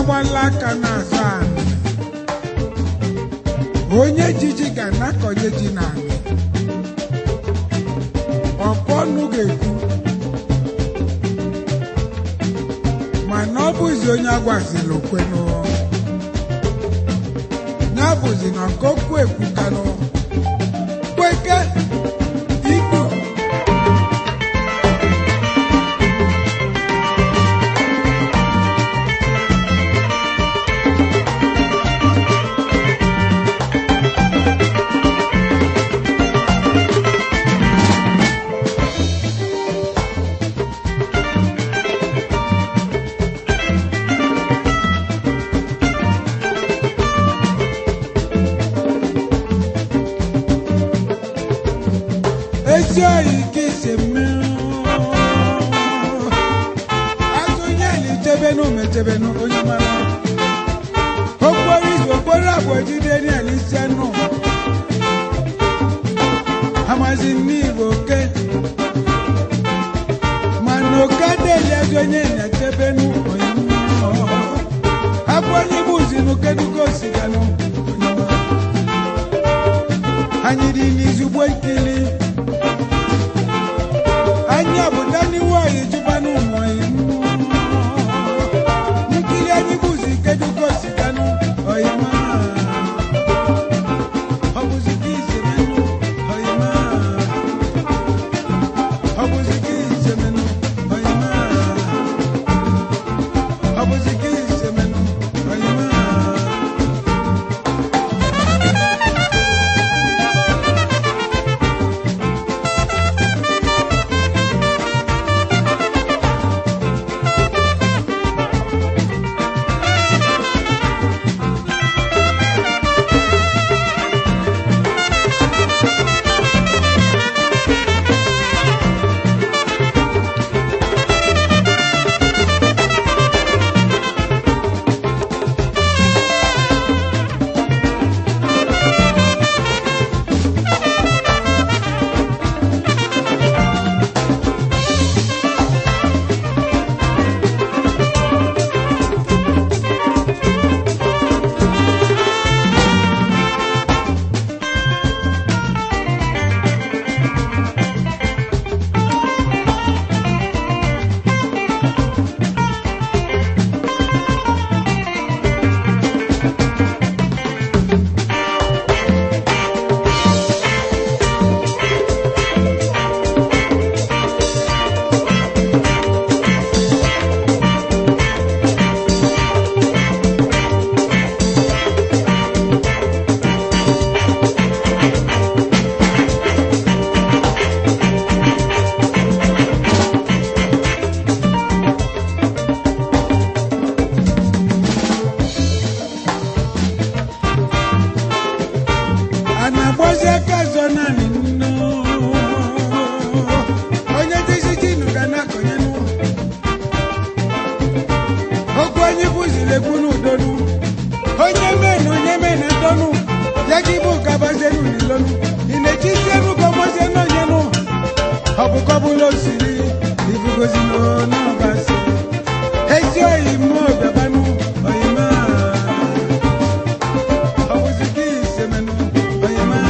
agbala aka na-asa anị onye jiji ga-anakọnye ji n'anị ọkpọ ọnụ ga-ekwu mana ọ bụzi onye agwaziri okwenụ ya bụzi na nkokwu ekwukanụ kweke ikpu ezi oyi ka isi mmiri azụ onye eli chebenu mechebenu onye mara okporo izu okporo abụọ jide n'eli ise nụ amazi n'igbo oke mana oke adịghị ezi onye na-echebenu onye mara abụ onye bụ uzinu kedugo osiganụ onye mara anyị dị n'izugbo nkili anya bụ daniwo anyị jụba n'ụmụ anyị nkiri anyị bụzi kedugo siganụ ọyịma ọ bụzi gị isemenụ ọyịma ọ bụzi gị isemenụ ọyịma ọ bụzi gị isemenụ ọyịma a na-agbazi aka azọ naanị nnu onye dịzi jinu ga na-akọnye n'ụlọ okwu onye bụziri ekwu n'udonu onye mee na onye mee na ndonu ya gị bụ kabazenu n'ilonu ị na-echizi enu ka ọgbazie n'onye nụ ọ bụ kọbụla osiri ibugozi n'ọbasi ezi oyi mmụọ bịabanụ oyima ọ bụzi gị isemenụ oyima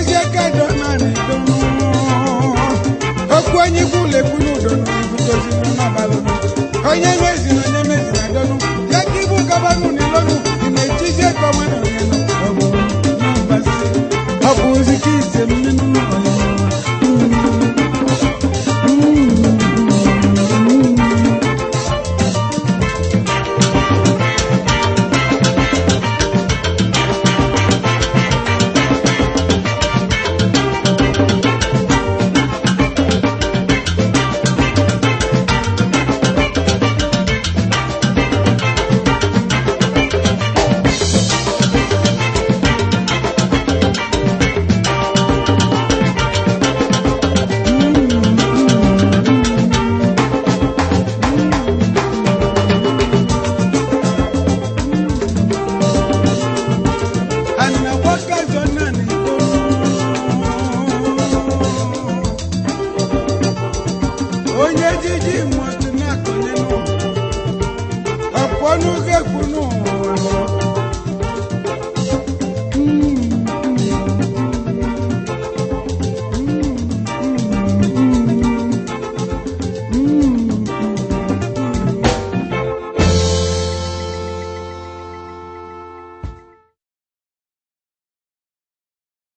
ozi aka dọ naanị donu okwu onye ikwu lekwu n'udonu ibutozinu n'abalị onye mezi na onye mezi na donu ya ka ibu gabanụ n'ilonu ị na-echizi ego onwe na onye nọ ọ bụ n'ụbazi ọ bụ ozi ka ise mmenu onye anawakazo nani onye jiji mmadụ na-akọnyenụ ọpọnụ ga-ekwunu